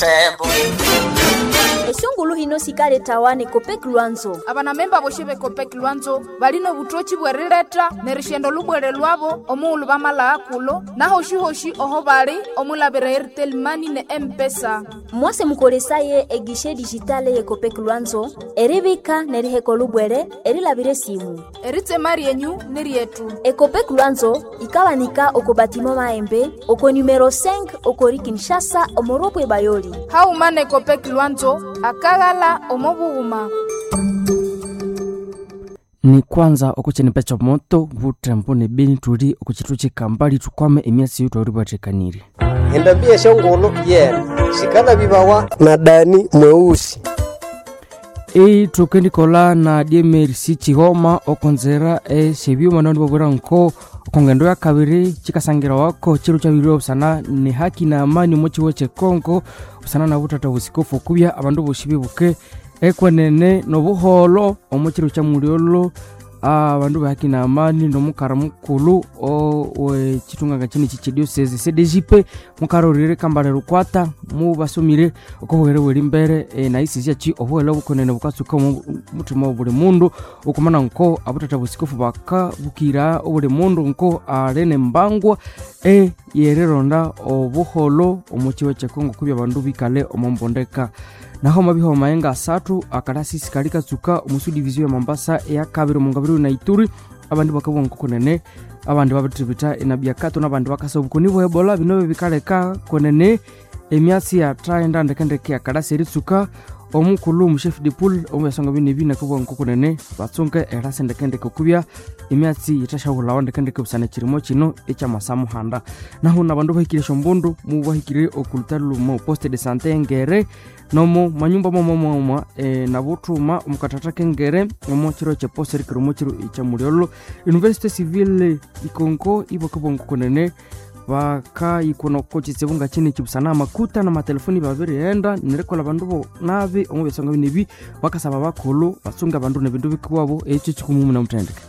tembo esungulu hino sikale tawane kopeki lwanzo abanamemba boshe bekopeki lwanzo balino butochi bwerileta nerishendo lubwere lwabo omuulu bamala akulo nahoshi-hoshi oho bali omulabira airtel mani ne empesa mwase mukolesaye egishe dijitale ye kopeki lwanzo eribika neriheko lubwere erilabire simu eritsema ryenyu ni ryetu ekopeki lwanzo ikawanika oko batima maembe oko numero 5 okori kinshasa omoropwe bayoli haumana ekopeki lwanzo akaghala omobughuma ni kwanza okuchenipa cha moto vutembo ne beni tuli okuchitu chikambali tukwame emyasi yitu auribatekanire endambia shongolo yena shikala bibawa na dani mweusi ei tukendikola na diemerisi chihoma okonzera eshebyuma nandi babwera nko okongendo ya kabiri chikasangira wako chiru chabiriwa busana ni haki na amani mochiwo chekongo busana na butata busikofu okubya abandu boshi bibuke ekwenene nobuholo omuchiru cha muliolo abandu bahaki na amani nomukara mukulu wechitunganga chini chichidiosese cdjp mukara orire kambale rukwata mubasomire okobuhere bweri mbere e, na isisya chi obuhere bukonene bukatsuka mutima wa buli mundu okumana nko abutata busikofu bakabukira obuli mundu nko alene mbangwa e yereronda obuholo omuchiwa chekongo kubya abandu bikale omombondeka naho mabiho mayenga asatu akalasisi kali katsuka omusu divizio ya mambasa eya kabiri omungabiri na ituri abandi bakabwa nkokonene abandi babitiribita enabiakato nabandi bakasa obukoni bwa ebola bino bikaleka konene emyatsi yathaenda ndekendeke akalasi eritsuka omukulu omuchef de pool omuyasonga bino ebi nakabwa nkokonene batsunke erasi ndekendeke okubya emyatsi yithashahulawa ndekendeke busana ekirimo kino ekyamasa muhanda naho nabandu bahikire shombundu mubahikire okulutali lumo poste de sante engere nomo manyumba momomoma e, nabuthuma omukathatha kengere omo kiro kyeposta erikira omo kiro ekyamulyolo university civil ikonko ibakabonkokonene bakayikuna kochitsibu nga chini chibusana amakuta na matelefoni babirighenda nirikola bandu bo nabi omu byasonga binebi bakasaba bakhulu batsunga abandu nebindu bikiwabo ekyo kikumumu namuthendeke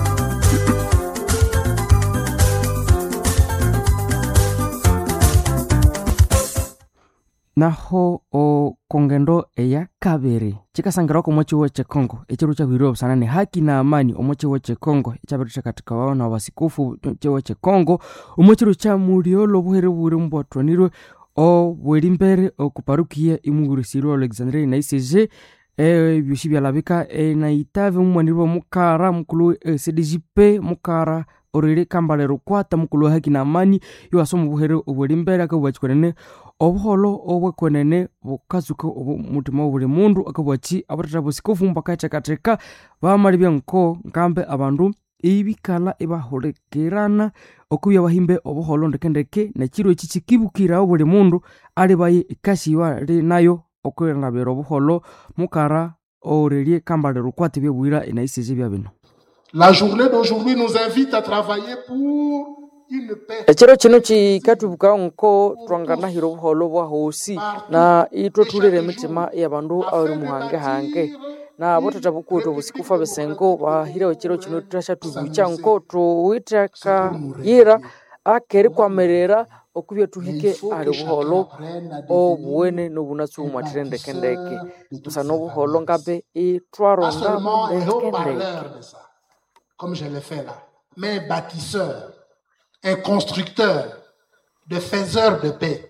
naho okongendo eya kabiri chikasangira oko mochiwo chekongo echiru chabwiriwa busana ni haki na amani omochiwo chekongo echabiritheka katika wao na wasikufu chiwo chekongo omochiru cha muliolo buhere buri mbwatwanirwe obweri mbere okuparukia imugurisirwe alexandria na icg ebyoshi byalabika naitave mumwanirwe mukara mukulu cdgp mukara orere kambale rukwata mukulu wa haki na amani iwasa omubuhere obweri mbere akabwachikwenene obuholo obwekwenene bukazuka omutima wa buli mundu akabwachi abatata busikofu mbakathekatheka bamali byanko nkambe abandu ibikala ibahulikirana okubya bahimbe obuholo ndekendeke nekiro eki kikibukirawo buli mundu ali baye ikasiwa li nayo okwilabira obuholo mukara orerie kambale rukwata byebwira enaisije bya bino La journée d'aujourd'hui nous invite à travailler pour une paix ekiro kino kikatwibuka nko twanganahira obuholo bwa hosi na itwe tulire emitima yabandu abari muhangehange na botata bukutu obusikufa besengo bahirawo ekiro kino tutashatwibucha nko tuwitheka yira akeri kwamerera okubya tuhike ali obuholo obuwene nobunatsi bumwathirendekendeke busana obuholo ngabe itwaronda ndekendeke comme je l'ai fait là, mais un bâtisseur, un constructeur, de faiseur de paix.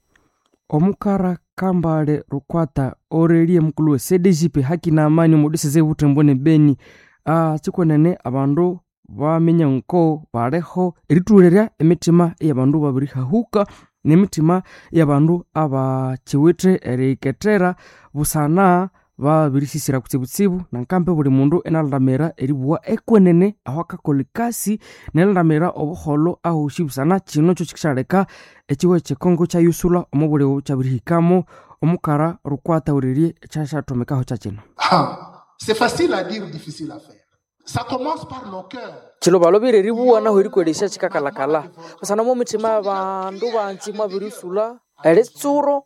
omukara kambale rukwata orelie mukulu we cdgp haki na amani mudisize butembo ne beni uh, chikwenene abandu bamenya nko baleho eritulirya emitima eyabandu babirihahuka nemitima eyabandu abachiwithe eriketera busana babirisisira kutsibutsibu nankambe buli mundu enalandamira eribuwa ekwenene aho akakola ikasi nelandamira obuholo ahushi busana kino kyo kikishaleka ekiwe kyekongo kyayusula omu buli kyabirihikamo omukara rukwata uririe ekyashathomekaho kyakino Ah, c'est facile à dire, difficile à faire. Ça commence par nos cœurs. chilobalobire ribuwa naho erikwelesya kikakalakala busana mu mitima abandu banji mwabirisula eritsuro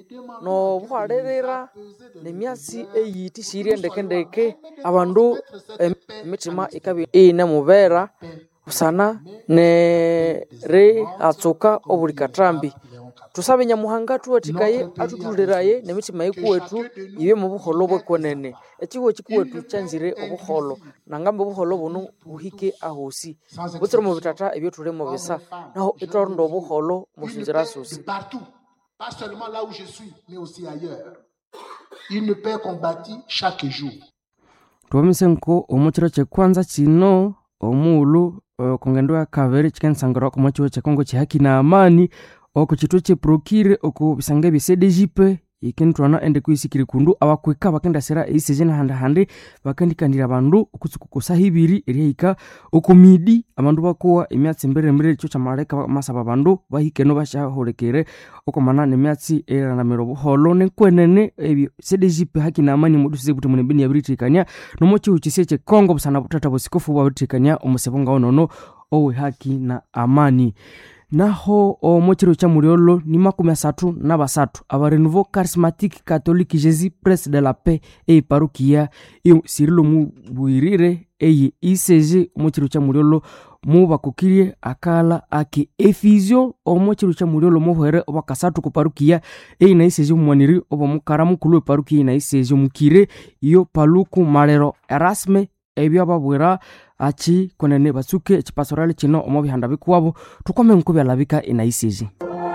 nobuhwalirira nemyatsi eyithisirye ndekendeke abandu em- emitima ikabya iyine mubera busana neri atsuka obuli katrambi tusabe nyamuhanga tuwatikaye atutuliraye nemitima yikuwetu ibe mu buholo bwekonene ekihuo kikuwetu kyanzire obuholo nangambe obuholo buno buhike ahosi butsire mu bitata ebyo tulimo bisa naho itwarunda obuholo musinzira sosi de partout, pas seulement là où je suis, mais aussi ailleurs. Une paix qu'on bâtit chaque jour. tuwamise nko omukiro kyekwanza kino omuulu uh, kongendo ya kabiri kikensangirwa oku mwakiwo kyekongo kihaki na amani oku kitwe kyeprokire oku bisanga bya cdjp ikintwana ende kwisikire kundu abakwika bakendasira eisejeni handahandi bakendikandira abandu okutsuka kusaha ibiri eryahika oku midi abandu bakuwa emyatsi emberembere ekyo kyamaleka bamasaba abandu bahikeno bashaholekere okomana nemyatsi eranamira obuholo nenkwenene ebyo cdjp haki na amani mudusize buti munembeni yabiritikania nomokihu kisi ekyekongo busana butata busikofu bwabiritikania omusebo ngawo nono owe haki na amani naho omukiro kya muliolo ni makumi asatu na basatu abarenouveau charismatique catholique jésus presse de la paix eiparukia sirilo mubwirire eye icg omukiro kya muliolo mubakukirie akala ake efizio omukiro kya muliolo muhwere obakasatu kuparukia eina icg omumwaniri obomukara mukulu weparukia eina icg omukire iyo paluku malero erasme ebyo ababwira achi konene batsuke echipasorali kino omo bihanda bikuwabo tukome nku byalabika enaisiji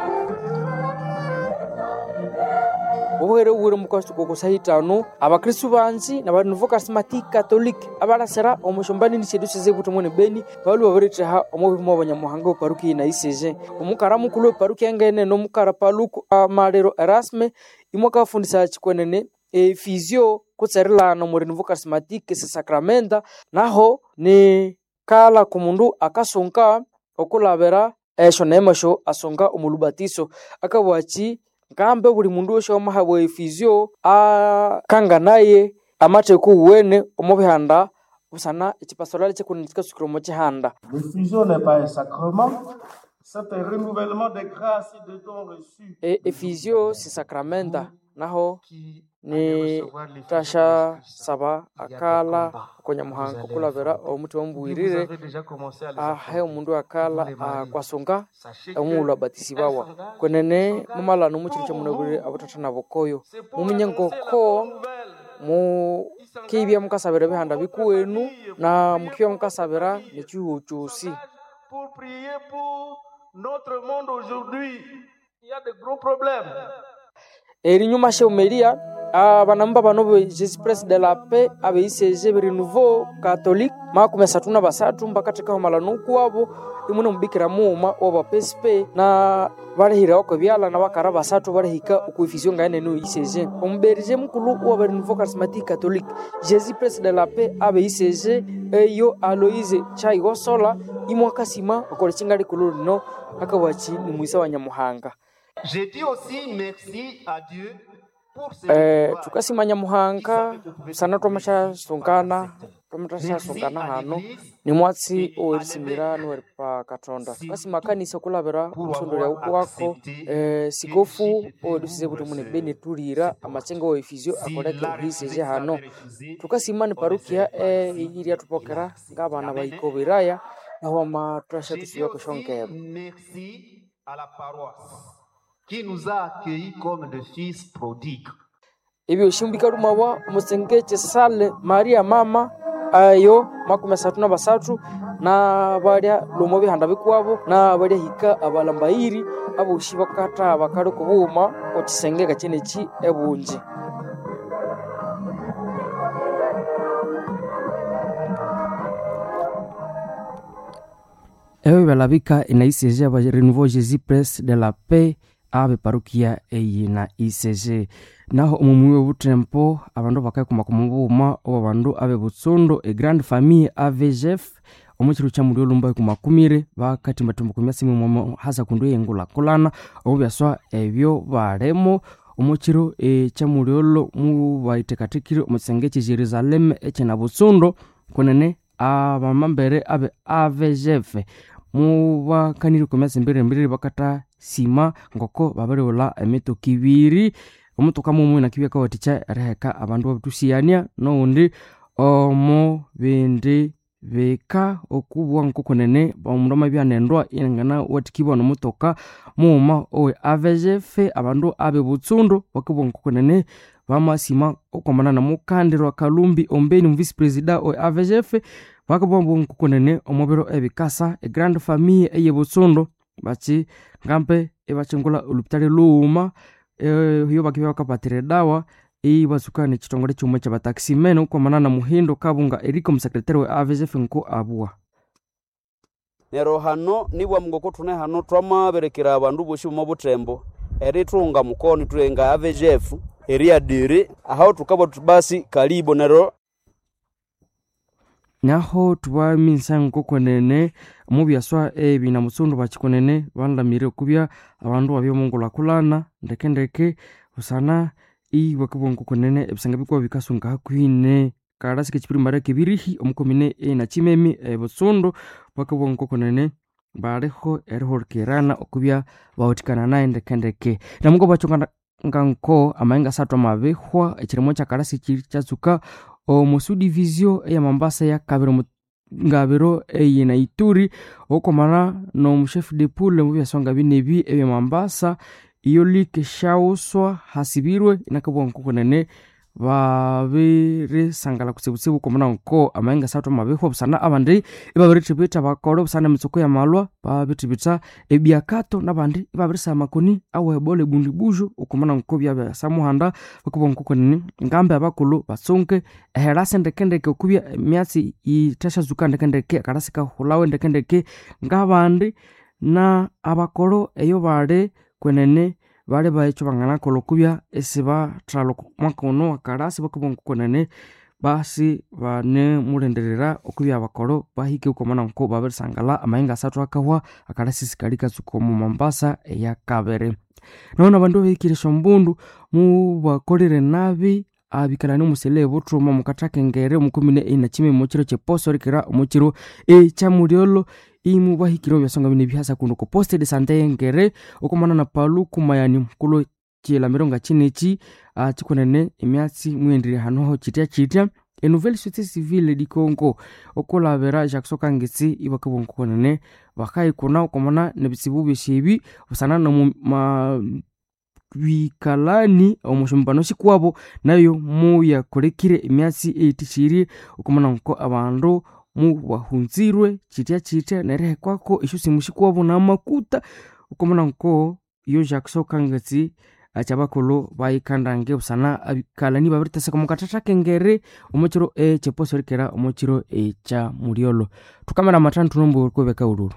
obuhere buwire mukasituko kusahitano abakristu banzi na barenuvo charismatique catholique abalasira omushombanini syedu size butomone beni balu babiritteha omo bihumo abanyamuhanga oparuki inaisije omukara mukulu weparuki engene nomukara paluku amalero erasme imwe kafundisa chikwenene efizio kutserilana mu renouveau charismatique se sacramenta naho ni kala kumundu akasunka okulabira esho nemasho asunga omulubatiso akabwachi nkambe buli mundu weshe omahabwa efizio akanganaye amateku uwene omu bihanda busana echipasorali chikunini chikasukira omu chihanda Le fusion n'est pas un sacrement, c'est un renouvellement des grâces et des dons reçus. e, efizio si sakramenta naho ni tasha saba akala konyamuhanga okulabira omuti wamubwirire Vous avez déjà commencé à les ahe omundu akala akwasunga omuulu abatisi bawa kwenene mumalano mukiro kyamunabwirire abatata nabokoyo muminye ngoko mukibya mukasabira bihanda bikuwenu na mukibya mukasabira nekihuo kyosi Pour prier pour notre monde aujourd'hui, il y a de gros problèmes. erinyuma sheumelia abanamumba bano be jesus press de la paix abeiseje berenouveau catholique makumi asatu na basatu mbakathekaho malano kuwabo imwe nomubikira muuma owabapesipe na balihirawo kwebyala na bakara basatu balihika okuifizio ngaenene oiseje omuberije mukulu owa berenouveau charismatique catholique jesus press de la paix abeiseje eyo aloise chaigosola imwe akasima okola chinga likulu lino akabwachi ni mwisa wa nyamuhanga Je dis aussi merci à Dieu pour ce eh, pouvoir. tukasima nyamuhanga sana twamashasungana twamashasungana hano ni mwatsi owerisimira niweri pa katonda tukasima kanisa okulabira muthundo lya wako eh, sikofu owedusize kuti mune beni tulira amachenga oefizio akoleke ohiseje hano tukasima ni parukia eh, iri atupokera ng'abana baikoberaya nahoma twasha tusiwa kushongeba Merci à la paroisse qui nous a accueillis comme de fils prodigues. ebyo shimbika lumawa omusenge kyesale maria mama ayo makumi asatu na basatu na balya lomo bihanda bikuwabo na balya hika abalambairi aboshi bakata bakali kubuuma okisenge kakyeneki ebungi ebyo byalabika inaisege aba renouveau jésus presse de la paix abe parukia eyi na icg naho omumwi webutempo abandu bakakuma kumubuuma obo bandu abe butsundo e grande famille avgf omukiro kya muli olumba kumakumire bakatimbatimba kumyasi mimwamo hasa kundu eyengulakulana omu byaswa ebyo balemo omukiro ekyamuliolo mubaitekatekire omukisenge ekye jerusalem ekyena butsundo kunene abamambere abe avgf mubakanire kumyasi mbirembiriri bakata sima ngoko babiriwula emitoka ibiri omutoka mumwe nakibya kawathikya eriheka abandu babitusiyania nowundi omu bindi bika okubwa nkokonene omundu amabyanendwa ingana wathikibwa nomutoka mughuma owe avgf abandu abe butsundu bakibwa nkokonene bamasima okwamana namukandirwa kalumbi ombeni muvisi presida owe avgf bakibwambu nkokonene omubiro ebikasa egrand famille eye butsundu bachi ngambe ibachingula olupitali lughuma iyo bakibya bakapatira edawa ibatsuka nekitongole kimwe kyabataximen okwamana na muhindo kabunga eriko omusekretari we avgf nko abua nero hano nibwa mungoko thune hano twamaberekera abandu bosi bomo butembo erithunga mukoni thulenga avgf eriadiri aho tukabwa thuthi basi kalibo nero naho tubamisa nkokwenene mubyaswa ebi na mutsundu bakikonene banlamire okubya abandu babyomungulakulana ndekendeke busana ibakibwa nkokwenene ebisanga bikuba bikasunga hakuhine kalasi kekipirimbara kebirihi omukomine ena kimemi ebutsundu bakibwa nkokwenene baliho erihulikirana okubya bahutikana naye ndekendeke namuko bakyongana nko amayenga asathu amabihwa ekirimo kyakalasi kiri kyatsuka omusudivisio eya mambasa yakabiri ngabiro eye na ituri okomana nomushefu de poule mubyasonga binebi ebya mambasa iyo like shauswa hasibirwe inakabwa nkokonene babirisangala kutsibutsibu komana nko amayenga asathu amabihwa busana abandi ibabirithibitha bakole busana emitsoko yamalwa babithibitha ebyakato nabandi ibabirisa amakoni awebola ebundibujo okomana nko byabyasamuhanda bakubwa nkokonene ngambe abakulhu basunke eherasi ndekendeke okubya emyatsi yithashazuka ndekendeke akalasi kahulawe ndekendeke ngabandi na abakolo eyo bali kwenene bali baekyo banganakolha okubya isibathalha omwaka ono wakalasi bakubwa nkokonene basi banemulindirira okubya abakolo bahike okwamana nko babirisangala amayenga asathu akahwa akalasi sikali katsuka omu mambasa eyakabiri nona abandu abahikire esyombundu mubakolire nabi abikalani omusele buthuma mukathakengere omukomine enakime omukiro kyeposo rikira omukiro ekyamulyolo imu bahikire obyasonga bine bihasa kuno ku poste de sante yengere okomana na palu kumayani mukulu kilamiro nga kineki kikunene emyatsi mwendire hanoho kitya kitya enouvelle société civile di congo okulabira jackson kangitsi ibakibwa nkukunene bakayikuna okomana nebitsibu byesyebi busana bikalani omushumbano sikwabo nayo muyakolekire emyatsi eyitishiri okomana nko abandu mubahunzirwe kitya kitya nerihekwako esyo simu sikwabo namakuta okomana nko iyo jackson kangatsi akyabakulhu bayikandange busana abikalani babiriteseka mukathatha kengere omukiro ekyeposo rikera omukiro ekya mulyolo thukamera amathanu thunombo kwebeka ululu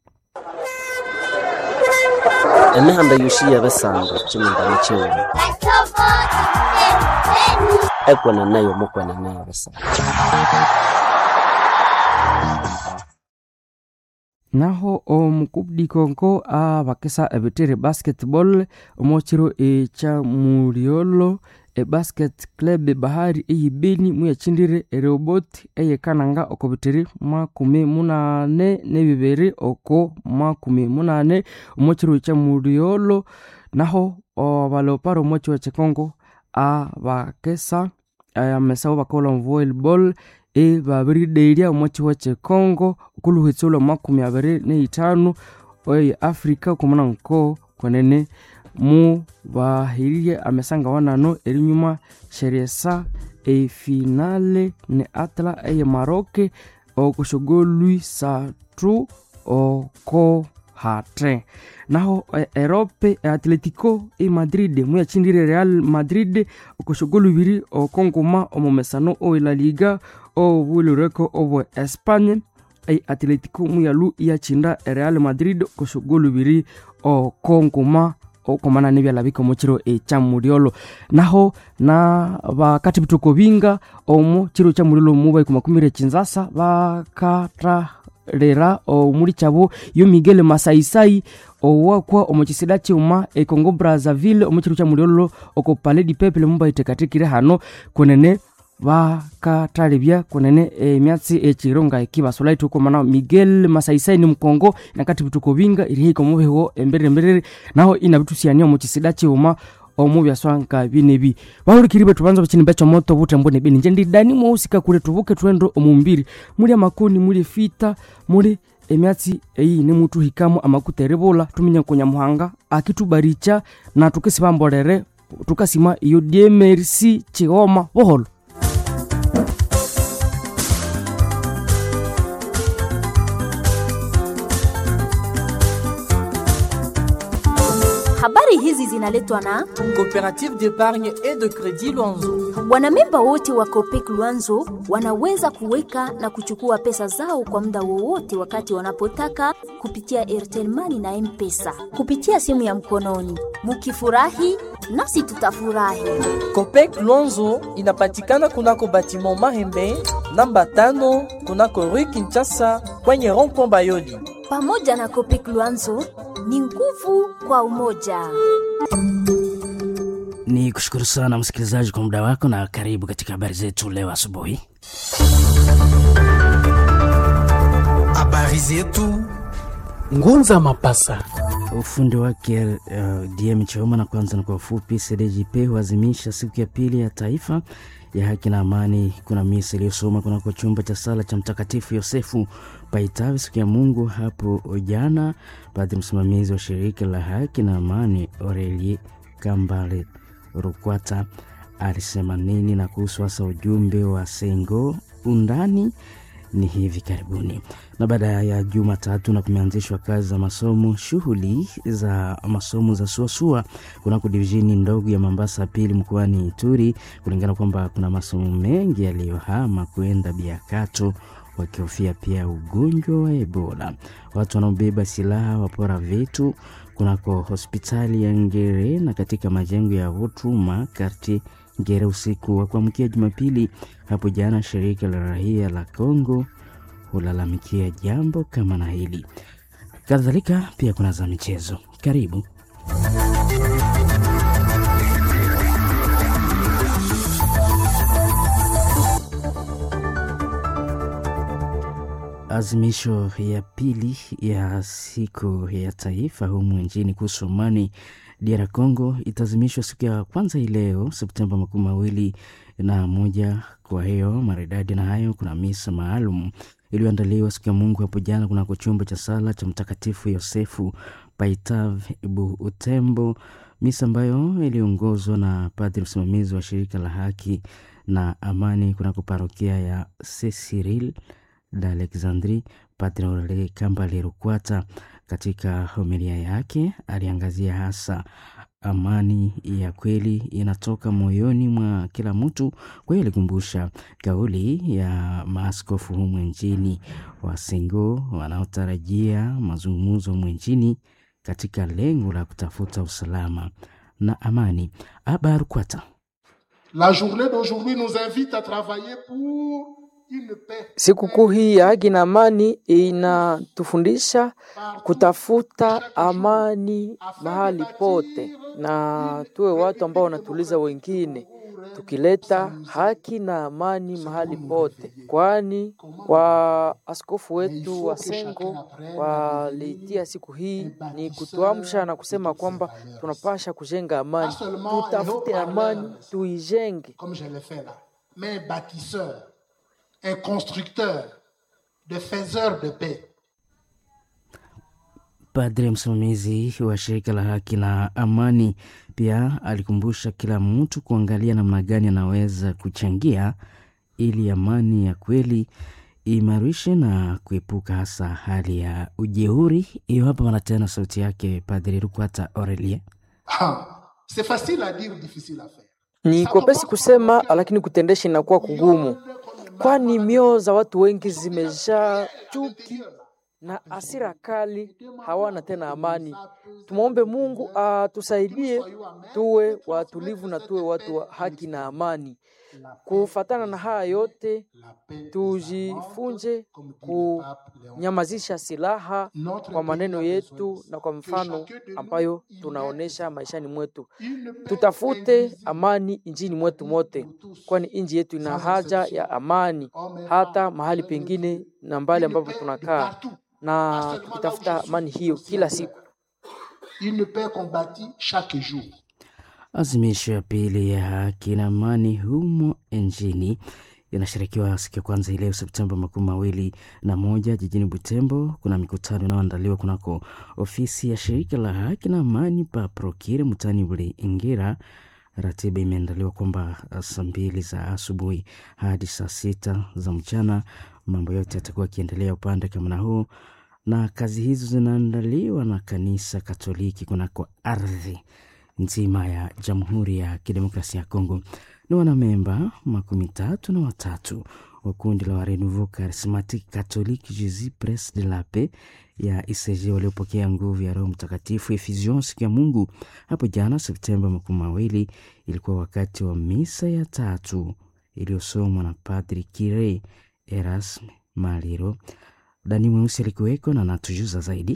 emihanda yosi yebisanga kimindano kiwuma ekweneneyo mukwenene yebisanga naho omukudikonko abakisa ebitere basketball omukiro ekya mulyolo ebasket club bahari eyibeni muyakindire erobot eyekananga oko bitere makumi munane nebibiri oko makumi munane omukiro ekya mulyolo naho abaleoparo omukiro kyekongo abakesa amesawo bakola volleyball ebabiridelya omwakiwa kyekongo okuluhitsa olwa makumi abiri neithanu oye africa okumuna nko kwenene mu bahirire amesanga wanano erinyuma sheryesa efinale ne atla eye maroke okushogolwi satu oko hate naho erope atletico e madrid muyachindire real madrid okushogolo ibiri okonguma omumesano owe la liga obulireko obwe espanye e atletico muyalu iyachinda real madrid okushogolo ibiri okonguma okomana nebyalabika omukiro ekyamulyolo naho na bakati bituko binga omu kiro kyamulyolo mubaiko makumire kinzasa bakatra lera omuli kyabo yo miguel masaisai owakwa omukisida kiuma econgo brazzaville omukiro kyamulyolo oko pale di peple mubaitekatekire hano kunene bakatalebya kunene emyatsi ekiro nga ekibasula itukomana miguel masaisai ni mukongo nakati bituko binga iriheika omubiho emberere emberere naho inabitusiania omukisida kiuma omu byaswanka binebi bahulikiri betu banza bachini becho moto butembo ne bini njendi dani mwahusika kule tubuke twendo omumbiri muli amakoni muli fita muli emyatsi eyi ne mutu hikamo amakuta eribula tuminya kunya muhanga akitubaricha na tukisibambolere tukasima iyo diemerisi chihoma boholo Habari hizi zinaletwa na Coopérative d'épargne et de crédit Luanzo. wanamemba wote wa Copec Luanzo wanaweza kuweka na kuchukua pesa zao kwa muda wowote wakati wanapotaka kupitia Airtel Money na M-Pesa kupitia simu ya mkononi. Mukifurahi nasi tutafurahi. Copec Luanzo inapatikana kunako batiment Mahembe namba tano kunako Rue Kinshasa kwenye rond-point Bayoli. Pamoja na Copec Luanzo ni nguvu kwa umoja. Ni kushukuru sana msikilizaji kwa muda wako na karibu katika habari zetu leo asubuhi. Habari zetu Ngunza Mapasa. Ufundi wake uh, DM Choma, na kwanza na kwa ufupi, CDJP huazimisha siku ya pili ya taifa ya haki na amani. Kuna misa iliyosoma kunako chumba cha sala cha Mtakatifu Yosefu Paitavi siku ya Mungu hapo jana. Padri msimamizi wa shirika la haki na amani Aurelie Kambale Rukwata alisema nini na kuhusu hasa ujumbe wa Sengo undani ni hivi karibuni. Na baada ya Jumatatu na kumeanzishwa kazi za masomo, shughuli za masomo za suasua kunako divisheni ndogo ya Mombasa pili mkoani Ituri, kulingana kwamba kuna masomo mengi yaliyohama kwenda Biakato wakihofia pia ugonjwa wa Ebola. Watu wanaobeba silaha wapora vitu kunako hospitali ya Ngere na katika majengo ya Hutuma karti Ngere usiku wa kuamkia Jumapili hapo jana. Shirika la raia la Kongo hulalamikia jambo kama na hili. Kadhalika pia kuna za michezo. Karibu. Azimisho ya pili ya siku ya taifa humu nchini kuhusu amani DR Congo itaazimishwa siku ya kwanza hii leo Septemba makumi mawili na moja. Kwa hiyo maridadi na hayo, kuna misa maalum iliyoandaliwa siku ya Mungu hapo jana kunako chumba cha sala cha Mtakatifu Yosefu Paitav Bu Utembo, misa ambayo iliongozwa na padri msimamizi wa shirika la haki na amani kunako parokia ya Ceciril d'Alexandrie, Padre Aurelien Kambale Rukwata. Katika homilia yake aliangazia hasa amani ya kweli inatoka moyoni mwa kila mtu. Kwa hiyo alikumbusha kauli ya maaskofu humu nchini wa Sengo wanaotarajia mazungumzo humu nchini katika lengo la kutafuta usalama na amani. Aba Rukwata. La journée d'aujourd'hui nous invite à travailler pour Sikukuu hii ya haki na amani inatufundisha kutafuta amani mahali pote, na tuwe watu ambao wanatuliza wengine, tukileta haki na amani mahali pote, kwani wa askofu wetu wa Sengo walitia siku hii ni kutuamsha na kusema kwamba tunapasha kujenga amani, tutafute amani, tuijenge. mais bâtisseur un constructeur, de faiseur de paix. Padre msimamizi wa shirika la haki na amani pia alikumbusha kila mtu kuangalia namna gani anaweza kuchangia ili amani ya kweli imarishe na kuepuka hasa hali ya ujeuri. Hiyo hapa mara tena sauti yake Padre Rukwata Aurelie. C'est facile à dire, difficile à faire. Ni kwepesi kusema, lakini kutendesha inakuwa kugumu kwani mioyo za watu wengi zimejaa chuki na hasira kali, hawana tena amani. Tumwombe Mungu atusaidie tuwe watulivu na tuwe watu wa haki na amani. Kufatana na haya yote, tujifunze kunyamazisha silaha kwa maneno yetu na kwa mfano ambayo tunaonesha maishani mwetu. Tutafute amani nchini mwetu mote, kwani nchi yetu ina haja ya amani, hata mahali pengine na mbali ambapo tunakaa, na tukitafuta amani hiyo kila siku. Une paix combattue chaque jour. Azimisho ya pili ya haki na amani humo nchini inashirikiwa siku ya kwanza ileo Septemba makumi mawili na moja jijini Butembo. Kuna mikutano inayoandaliwa kunako ofisi ya shirika la haki na amani pa Prokire mutani ule Ingira. Ratiba imeandaliwa kwamba saa mbili za asubuhi hadi saa sita za mchana mambo yote yatakuwa yakiendelea upande kama huu, na kazi hizo zinaandaliwa na kanisa Katoliki kunako ardhi nzima ya Jamhuri ya Kidemokrasia ya Kongo. Ni wanamemba makumi tatu na watatu wa kundi la Renouveau Charismatique Catholique Jesus Pres de la Paix ya ICG waliopokea nguvu ya Roho Mtakatifu Effusion siku ya Mungu hapo jana Septemba makumi mawili. Ilikuwa wakati wa misa ya tatu iliyosomwa na Padri Kire Erasme Maliro. Dani Mweusi alikuweko na natujuza zaidi.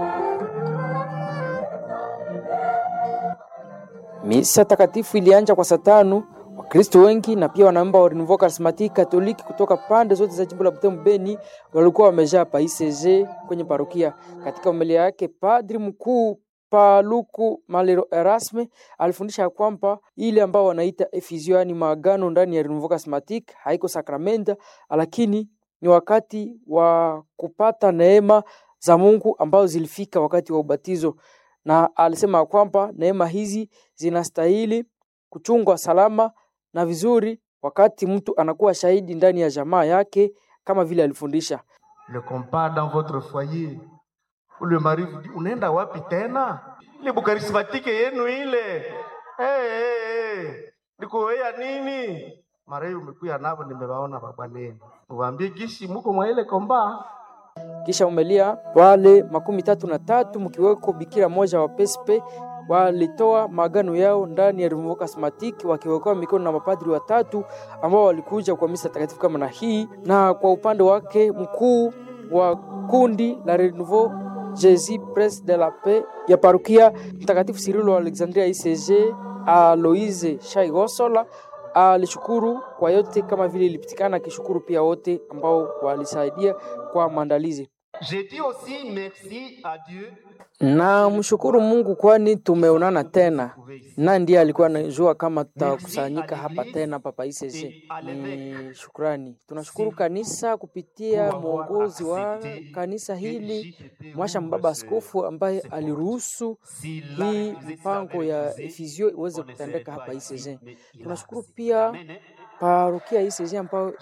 Misa takatifu ilianja kwa saa tano. Wakristo wengi na pia wanamemba wa Renouveau Charismatique Katoliki kutoka pande zote za jimbo la Butembo Beni walikuwa wamejaa pa ICG kwenye parokia. Katika homilia yake, padri mkuu Paluku Malero Erasme alifundisha kwamba ile ambao wanaita efizio, yani maagano ndani ya Renouveau Charismatique haiko sakramenta, lakini ni wakati wa kupata neema za Mungu ambazo zilifika wakati wa ubatizo, na alisema kwamba neema hizi zinastahili kuchungwa salama na vizuri wakati mtu anakuwa shahidi ndani ya jamaa yake kama vile alifundisha. le compas dans votre foyer ou le mari vous dit unaenda wapi tena ile bukarismatike yenu ile hey, hey, hey. nikuwea nini mara hiyo umekuya navo nimewaona babwaneni uwaambie gisi muko mwa ile komba Kisha umelia wale makumi tatu na tatu mkiweko bikira moja wa pespe walitoa maagano yao ndani ya Renouveau Charismatique wakiwekewa mikono na mapadri watatu ambao walikuja kwa misa takatifu kama na hii. Na kwa upande wake mkuu wa kundi la Renouveau Jesus Pres de la Paix ya parokia Mtakatifu Sirilo wa Alexandria ICG Aloise Shaigosola alishukuru kwa yote kama vile ilipitikana, akishukuru pia wote ambao walisaidia kwa maandalizi. Je dis aussi merci à Dieu Na mshukuru Mungu kwani tumeonana tena, na ndiye alikuwa anajua kama tutakusanyika hapa tena papa ICC. Ni shukrani, tunashukuru kanisa kupitia mwongozi wa kanisa hili Mwasha Mbaba Askofu ambaye aliruhusu hii mpango ya efizio iweze kutendeka hapa ICC. Tunashukuru pia parokia ICC ambayo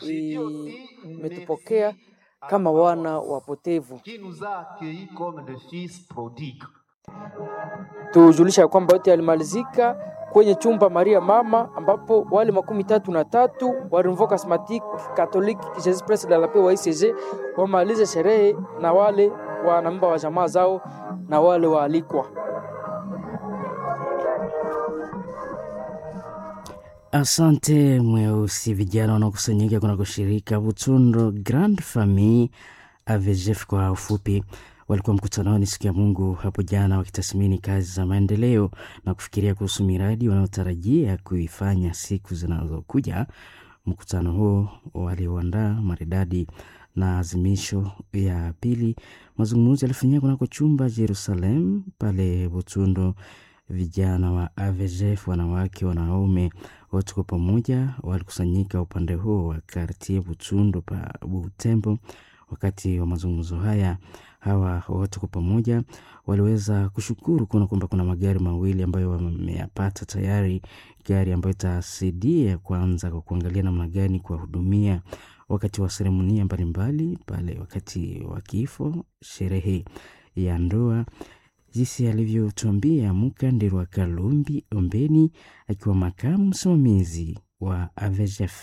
imetupokea kama wana wapotevu. qui nous a accueillis comme de fils prodigues. tujulisha ya kwamba yote yalimalizika kwenye chumba Maria Mama, ambapo wale makumi tatu na tatu wa Renouveau Charismatique Catholique Jesus Pres de la Paix wa ICG wamalize sherehe na wale wanamemba wa jamaa zao na wale waalikwa. Asante Mweusi. Vijana wanaokusanyika kuna kushirika Butundo Grand Famille AVGF kwa ufupi walikuwa mkutanoni siku ya Mungu hapo jana wakitathmini kazi za maendeleo na kufikiria kuhusu miradi wanayotarajia kuifanya siku zinazokuja. Mkutano huo walioandaa maridadi na azimisho ya pili, mazungumzo yalifanyika kunako chumba Jerusalem pale Butundo. Vijana wa AVGF, wanawake, wanaume wote kwa pamoja walikusanyika upande huo wa kartie Butundo pa Butembo. Wakati wa mazungumzo haya, hawa wote kwa pamoja waliweza kushukuru kuona kwamba kuna magari mawili ambayo wameyapata tayari, gari ambayo itasaidia kwanza kwa kuangalia namna gani kuwahudumia wakati wa seremonia mbalimbali pale, wakati wa kifo, sherehe ya ndoa jinsi alivyotuambia Mukandirwa Kalumbi Ombeni akiwa makamu msimamizi wa AVGF.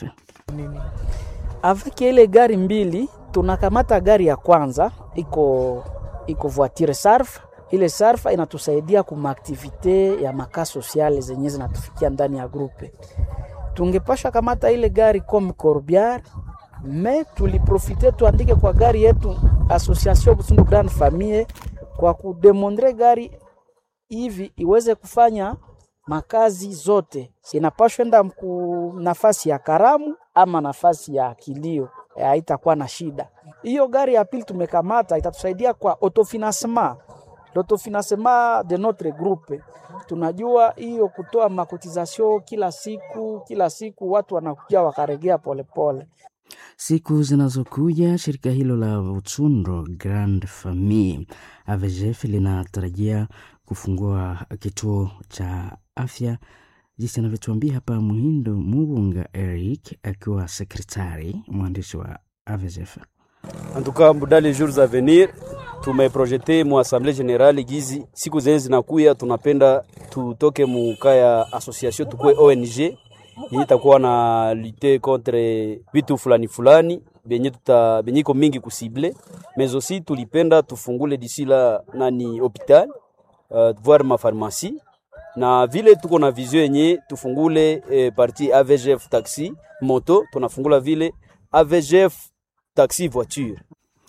Avec ile gari mbili tunakamata gari ya kwanza iko iko voiture sarf. Ile sarf inatusaidia kuma aktivite ya maka sociale zenye zinatufikia ndani ya grupe. Tungepasha kamata ile gari comme corbiar me tuliprofite tuandike kwa gari yetu Association Busundu Grand Famille kwa kudemondre gari hivi iweze kufanya makazi zote, inapashwa enda ku nafasi ya karamu ama nafasi ya kilio, haitakuwa na shida. Hiyo gari ya pili tumekamata itatusaidia kwa autofinancement l'autofinancement de notre groupe. Tunajua hiyo kutoa makotizasio kila siku kila siku, watu wanakuja wakaregea polepole. Siku zinazokuja shirika hilo la Utsundo Grand Famille AVGF linatarajia kufungua kituo cha afya, jinsi anavyotuambia hapa Muhindo Mubunga Eric akiwa sekretari mwandishi wa AVGF. En tout cas dans les jours à venir tumeprojete mu assemblée générale gizi siku zenye zinakuya, tunapenda tutoke muka ya association tukue ONG yenye itakuwa na lute contre vitu fulani fulani benye tuta benye iko mingi kusible mais aussi tulipenda tufungule d'ici la nani hopital uh, voir ma pharmacie na vile tuko na vision yenye tufungule eh, parti AVGF taxi moto tunafungula vile AVGF taxi voiture.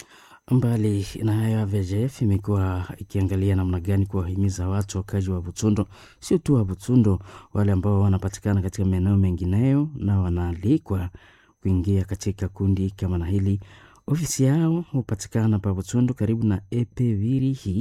Mbali na hayo, AVGF imekuwa ikiangalia namna gani kuwahimiza watu wakazi wa Butundo, sio tu wa Butundo, wale ambao wanapatikana katika maeneo mengineyo na wanaalikwa kuingia katika kundi kama na hili. Ofisi yao hupatikana pa Butundo karibu na Epe Virihi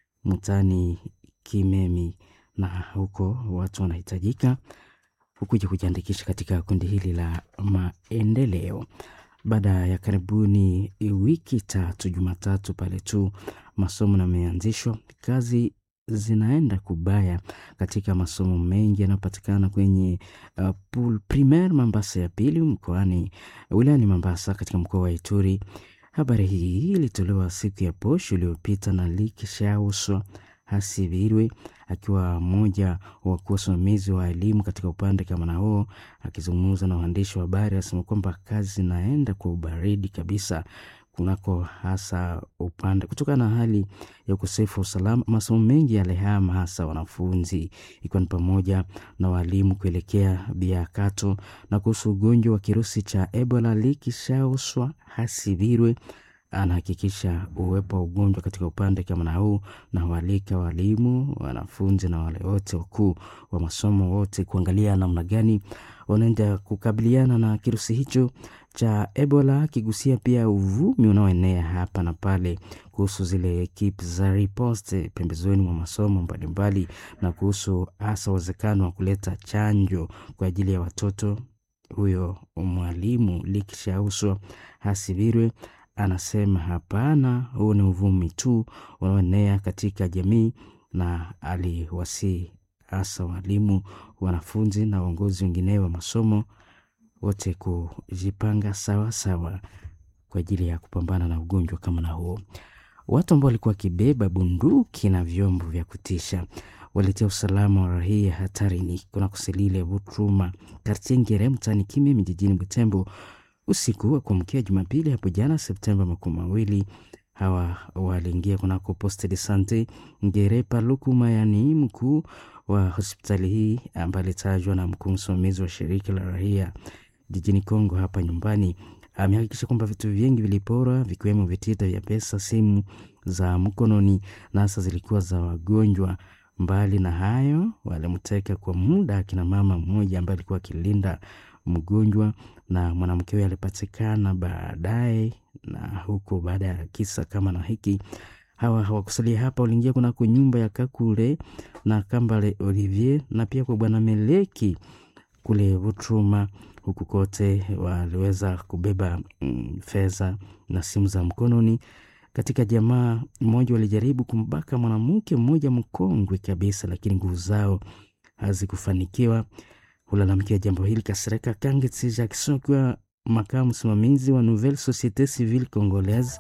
mutani Kimemi, na huko watu wanahitajika hukuja kujiandikisha katika kundi hili la maendeleo baada ya karibuni wiki tatu, Jumatatu pale tu masomo yameanzishwa, kazi zinaenda kubaya katika masomo mengi yanayopatikana kwenye uh, pool primaire Mambasa ya pili mkoani wilayani Mambasa katika mkoa wa Ituri. Habari hii ilitolewa siku ya posho iliyopita na Likishauswa Hasibirwe akiwa mmoja wa wasimamizi wa elimu katika upande kama na huo, akizungumza na waandishi wa habari, asema kwamba kazi zinaenda kwa ubaridi kabisa kunako hasa upande kutokana na hali ya ukosefu wa usalama. Masomo mengi yalihama, hasa wanafunzi, ikiwa ni pamoja na walimu kuelekea Biakato. Na kuhusu ugonjwa wa kirusi cha Ebola, Likishauswa Hasibirwe anahakikisha uwepo wa ugonjwa katika upande kama na huu, na hualika walimu, wanafunzi na wale wote wakuu wa masomo wote kuangalia namna gani wanaenda kukabiliana na kirusi hicho cha Ebola, akigusia pia uvumi unaoenea hapa na pale kuhusu zile ekipe za riposte pembezoni mwa masomo mbalimbali, na kuhusu hasa uwezekano wa kuleta chanjo kwa ajili ya watoto. Huyo mwalimu Likishauswa Hasibirwe anasema hapana, huu ni uvumi tu unaoenea katika jamii, na aliwasii hasa walimu, wanafunzi na waongozi wengineo wa masomo wote kujipanga sawa sawa kwa ajili ya kupambana na ugonjwa kama na huo. Watu ambao walikuwa wakibeba bunduki na vyombo vya kutisha walitia usalama wa raia hatarini kuna kuselile Butruma kartie Ngere mtaani Kimemi jijini Butembo usiku wa kuamkia Jumapili hapo jana Septemba makumi mawili. Hawa waliingia kunako poste de sante Ngere Paluku Mayani, mkuu wa hospitali hii ambaye alitajwa na mkuu msimamizi wa shirika la raia jijini Kongo hapa nyumbani amehakikisha kwamba vitu vingi viliporwa vikiwemo vitita vya pesa, simu za mkononi na hasa zilikuwa za wagonjwa. Mbali na hayo, walimteka kwa muda akina mama mmoja ambaye alikuwa akilinda mgonjwa na mwanamke huyo alipatikana baadaye. Na huko baada ya kisa kama na hiki, hawa hawakusalia hapa, waliingia kunako nyumba ya Kakule na Kambale Olivier na pia kwa bwana Meleki kule Butruma. Huku kote waliweza kubeba mm, fedha na simu za mkononi. Katika jamaa mmoja walijaribu kumbaka mwanamke mmoja mkongwe kabisa, lakini nguvu zao hazikufanikiwa. Hulalamikia jambo hili Kasereka Kangeti Jackson akiwa makamu msimamizi wa Nouvelle Societe Civile Congolaise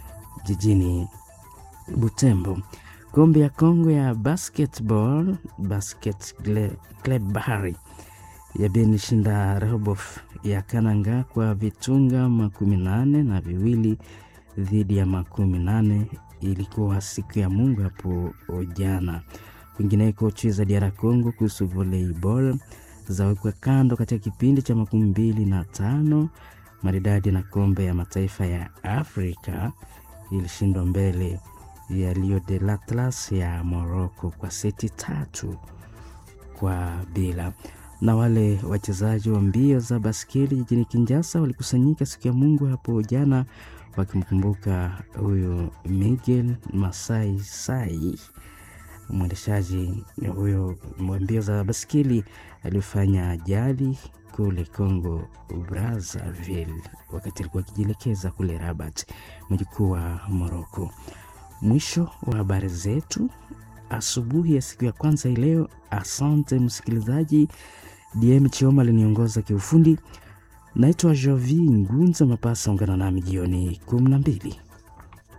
jijini Butembo. Kombe ya Kongo ya basketball basket club Bahari yabenishinda Rehoboth ya Kananga kwa vitunga makumi nane na viwili dhidi ya makumi nane. Ilikuwa siku ya Mungu hapo jana. Kwingineko, chui za DR Congo kuhusu volleyball zawekwa kando katika kipindi cha makumi mbili na tano maridadi na kombe ya mataifa ya Afrika ilishindwa mbele ya Rio de l'Atlas ya Morocco kwa seti tatu kwa bila. Na wale wachezaji wa mbio za baskeli jijini Kinshasa walikusanyika siku ya Mungu hapo jana wakimkumbuka huyo Miguel Masai Sai, mwendeshaji huyo wa mbio za baskeli aliyofanya ajali kule Congo Brazzaville wakati alikuwa akijielekeza kule Rabat, mji mkuu wa Morocco. Mwisho wa habari zetu asubuhi ya siku ya kwanza hii leo. Asante msikilizaji. DM Chioma aliniongoza kiufundi. Naitwa Jovi Ngunza Mapasa, ungana nami jioni kumi na mbili.